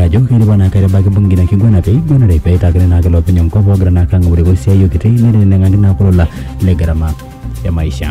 ajo keiriwa naa kaitabaki bunge na kiguana pee iguanare pee eitakini naake loopeny enkop ogira naa kang'amureko esiai okiti neteneng'aki naa kulola le gharama ya maisha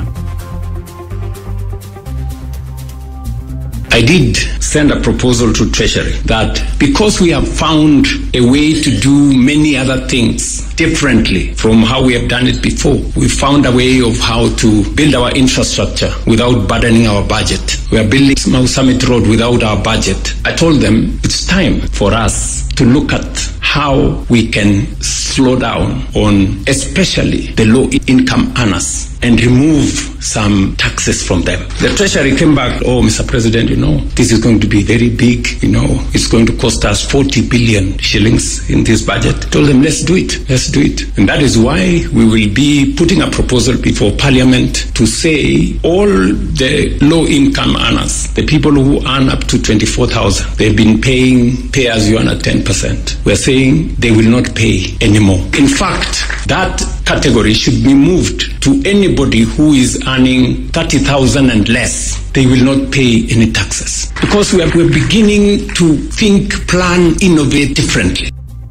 I did send a proposal to Treasury that because we have found a way to do many other things differently from how we have done it before, we found a way of how to build our infrastructure without burdening our budget. We are building Mau Summit Road without our budget. I told them it's time for us to look at how we can slow down on especially the low income earners and remove some taxes from them. The Treasury came back, oh, Mr. President, you know, this is going to be very big, you know, it's going to cost us 40 billion shillings in this budget. Told them, let's do it, let's do it. And that is why we will be putting a proposal before Parliament to say all the low income earners, the people who earn up to 24,000, they've been paying pay as you earn at 10%. We're saying they will not pay anymore. In fact, that category should be moved to anybody who is earning 30,000 and less. They will not pay any taxes because we are, we're beginning to think, plan, innovate differently.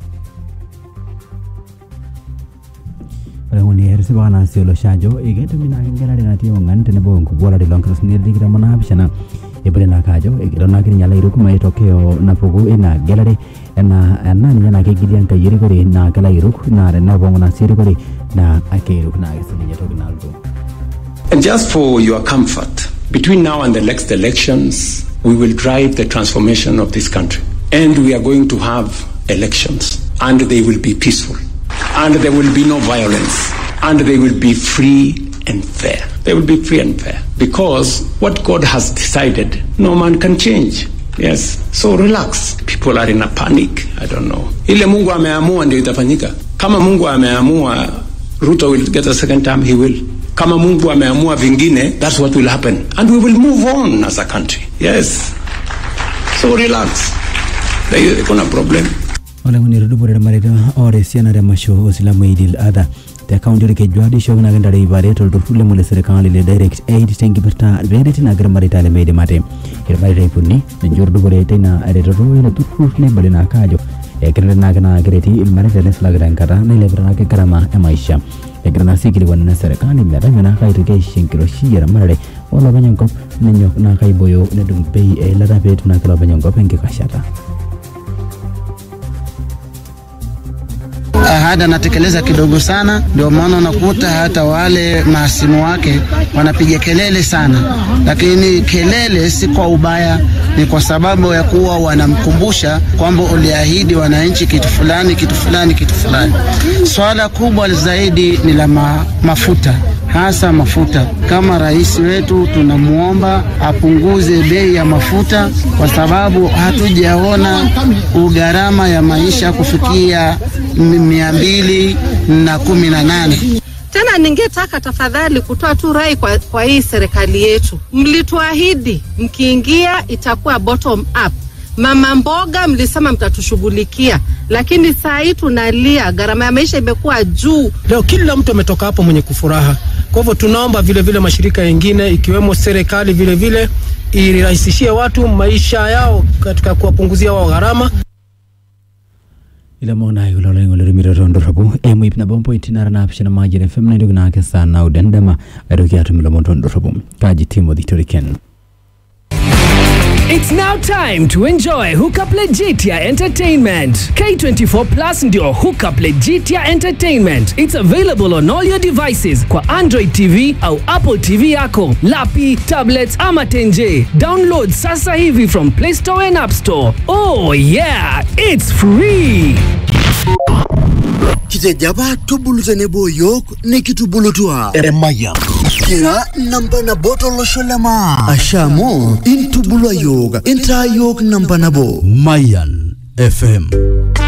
ore ng'uni etisipa naa sii olosho ajo eketumi naake engelare natii ong'an tenebo nkubualari loonkalusuni tikitam onaapishana ebole naake ajo egiro naake ninye ilairuk maitokeo napuku ina gelare enaa ena ninye naa kegilia enkai erikore naa kelo airuk naa tenepong'u naa sii erikore naa akeiruk naake sininye toki nalotu And just for your comfort, between now and the next elections, we will drive the transformation of this country. And we are going to have elections, and they will be peaceful, and there will be no violence, and they will be free and fair. They will be free and fair. Because what God has decided, no man can change. Yes, so relax. People are in a panic. I don't know. Ile Mungu ameamua ndio itafanyika. Kama Mungu ameamua Ruto will get a second term, he will. Kama Mungu ameamua vingine, that's what will happen. And we will move on as a country. Yes. So relax. There is no problem. ole ng'uni etudupore irmareita oota esiana temasho osilamu Eid adha te kaunti orkejuado ishookinaki ntare ip are tolturrur lemu le serikali le direct aid tenkipirta peereti naake irmareita lemeidim ate irmareita ip uni ninche otudupore teina eretoto ilo turrur neibali naake ajo ekireti naake naa kereti irmareita neisulaki tenkata nailepita naake gharama e maisha egira naa sii aikilikuan ina serikali metame naake aitoki aisho enkiroshi eramatare olopeny enkop nenyok naake aibooyo nedung bei eilata peetum naake ilopeny enkop enkikashata ahadi anatekeleza kidogo sana, ndio maana unakuta hata wale mahasimu wake wanapiga kelele sana, lakini kelele si kwa ubaya, ni kwa sababu ya kuwa wanamkumbusha kwamba uliahidi wananchi kitu fulani, kitu fulani, kitu fulani. Swala kubwa zaidi ni la ma, mafuta hasa mafuta. Kama rais wetu tunamwomba apunguze bei ya mafuta, kwa sababu hatujaona ugharama ya maisha kufikia mia mbili na kumi na nane. Tena ningetaka tafadhali kutoa tu rai kwa, kwa hii serikali yetu, mlituahidi mkiingia itakuwa bottom up. Mama mboga mlisema mtatushughulikia, lakini saa hii tunalia, gharama ya maisha imekuwa juu. Leo kila mtu ametoka hapo mwenye kufuraha. Kwa hivyo tunaomba vile vile mashirika mengine ikiwemo serikali vile vile irahisishie watu maisha yao katika kuwapunguzia wao gharama. ilomon ayo lolo ing'olo rimito ndorropu emu ip nabo mpointi nara naapishana majira fm naitoki naake saa naudo endama aitoki atum ilomon tondorropu kaji timothy toriken It's now time to enjoy Hookup Legitia Entertainment. K24 Plus ndio Hookup Legitia Entertainment. It's available on all your devices kwa Android TV au Apple TV yako, lapi, tablets ama tenje. Download sasa hivi from Play Store and App Store. Oh yeah, it's free. kitejaba tubulu tenebo yiok nikitubulutua eremaya kira namba nabo tolosho lema asha amu intubulua yiok intaa yiok namba nabo Mayan FM